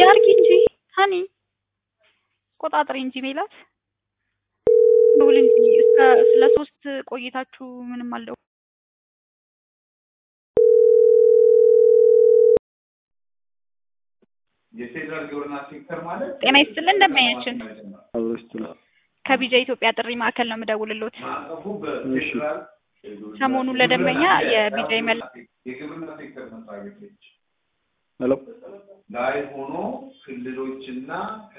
አርጊ እንጂ ሀኒ ቆጣጥሪ እንጂ ሜላት ደውል እንጂ እስከ ስለ ሶስት ቆይታችሁ ምንም አልደው የፌዴራል ግብርና ሴክተር ማለት ጤና ይስጥልን እንደማያችን አብሮስት ነው። ከቢጃ ኢትዮጵያ ጥሪ ማዕከል ነው የምደውልሎት። ማዕቀፉ በፌዴራል ሰሞኑን ለደንበኛ የቢጃ መል የግብርና ሴክተር መስሪያ ቤቶች ሄሎ ላይ ሆኖ ክልሎችና